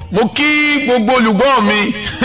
mo kí gbogbo olùgbọ́ mi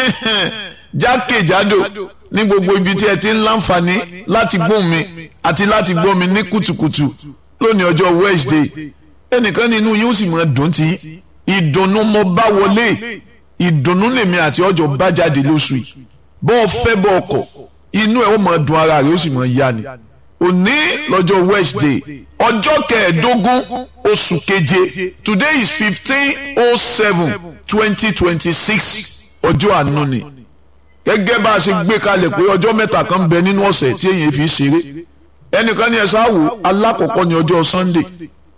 jákèjádò ní gbogbo ibi tí ẹ ti ń láǹfààní láti gbóhùn mi àti láti gbọ́ mi ní kùtùkùtù lónìí ọjọ́ Wednesday ẹnìkan nínú yóò sì máa dùn tí ìdùnnú mo bá wọlé ìdùnnú lèmi àti ọjọ́ bá jáde lóṣù yìí bọ́ ọ fẹ́ bọ́ ọkọ̀ inú ẹ̀ ó máa dùn ara rẹ̀ ó sì máa yá ni òní lọ́jọ́ Wednesday ọjọ́ kẹẹ̀ẹ́dógún oṣù keje today is fifteen oh seven twenty twenty six ọjọ́ àánú ni gẹ́gẹ́ bá a ṣe gbé kalẹ̀ pé ọjọ́ mẹ́ta kan bẹ nínú ọ̀sẹ̀ tí èyàn fi ṣeré ẹnìkan ní ẹ̀sán àwò alákọ̀ọ́kọ́ ní ọjọ́ Sunday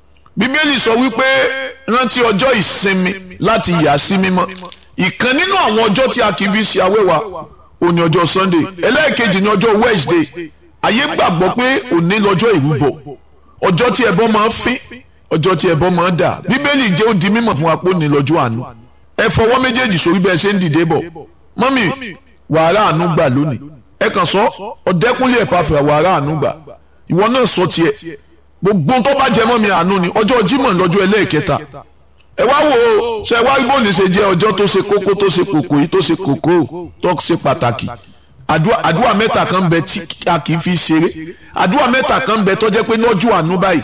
bíbélì sọ wípé rántí ọjọ́ ìsinmi láti yà sí mímọ́ ìkan nínú àwọn ọjọ́ tí a kì í fi ṣe awẹ́wà ó ní ọjọ́ Sunday ẹlẹ́ẹ̀kejì ní ọjọ́ Wednesday ayé gbàgbọ́ pé òní lọ́jọ́ ìrúbọ ọjọ́ tí ẹbọ máa ń fín ọjọ́ tí ẹbọ máa ń dà bíbélì jẹ́ ó di mímọ̀ fún wa pé òní lọ́jọ́ àánú ẹ fọwọ́ méjèèjì sórí bẹ́ẹ̀ ṣe ń dìde bọ̀ mọ́mì wàhálà àánú gbà lónìí ẹ kàn sọ ọ̀dẹ́kúnlé ẹ̀pà fẹ́ wàhálà àánú gbà ìwọ náà sọ tiẹ̀ gbogbo tó bá jẹ mọ́ mi àánú ni ọjọ́ Jímọ̀ lọ́jọ́ ẹlẹ́ẹ̀kẹta ẹ wá wò ó ṣe wá ibo ní ṣe jẹ́ ọjọ́ tó ṣe kókó tó ṣe kòkó yìí tó ṣe kòkó tó ṣe pàtàkì àdúrà mẹ́ta kan bẹ tí a kì í fi ṣeré àdúrà mẹ́ta kan bẹ tó jẹ́ pé lọ́jọ́ àánú báyìí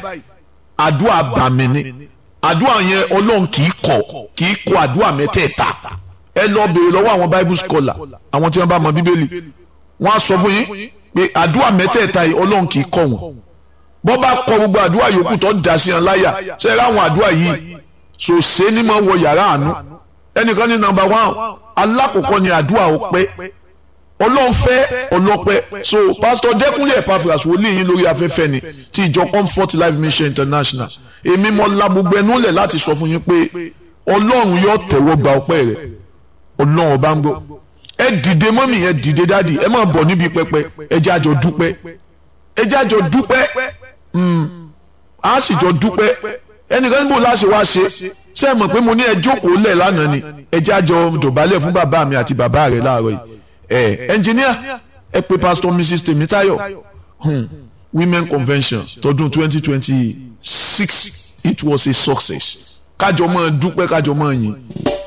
àdúrà bàmí ni àdúrà yẹn ọlọ́run kì í kọ̀ kì í kọ̀ àdúrà mẹ́tẹ̀ẹ̀ta ẹ lọ béèrè lọ́wọ́ àwọn bible scholar àwọn tí wọ́n bá mọ bíbélì wọ́n á sọ fún yín pé àdúrà mẹ́tẹ̀ẹ̀ta yìí ọlọ́run kì í kọ̀ wọ́n bọ́ bá kọ gbogbo àdúrà yòókù tó dà sí wọn láyà ṣe é ráwọn àdúrà yìí sòsé ní mọ̀ wọ yàrá àánú ẹnìkan ní nàmbà wán alákọ̀ọ́kọ́ ni àdúrà ọpẹ́ ọlọ́run fẹ́ ọlọ́pẹ́ so pastor dẹ́kunlé Epaphras wòlíì yín lórí afẹ́fẹ́ ni ti ìjọ comfort life mission international èmi mọ la gbogbo ẹnu lẹ̀ láti sọ fún yín pé ọlọ́run yóò tẹ̀wọ́ gba ọpẹ́ rẹ̀ ọlọ́run ọba ń gbọ́ ẹ dìde mọ́mì ẹ dìde dáàdì ẹ máa bọ̀ níbi pẹpẹ ẹ jẹ́ àjọ dúpẹ́ ẹ jẹ́ àjọ dúpẹ́ a sì jọ dúpẹ́ ẹnìkan níbo láṣẹ wá ṣe ṣé ẹ mọ̀ pé mo ní ẹ jókòó lẹ̀ lánàá ni ẹ jẹ́ àjọ dọ̀bálẹ̀ fún bàbá mi àti bàbá rẹ̀ láàárọ̀ yìí ẹ ẹnjìníà ẹ pé pastor mrs Temitayo hmm. women convention tọdún twenty twenty six it was a success kájọ máa dúpẹ́ kájọ máa yìn.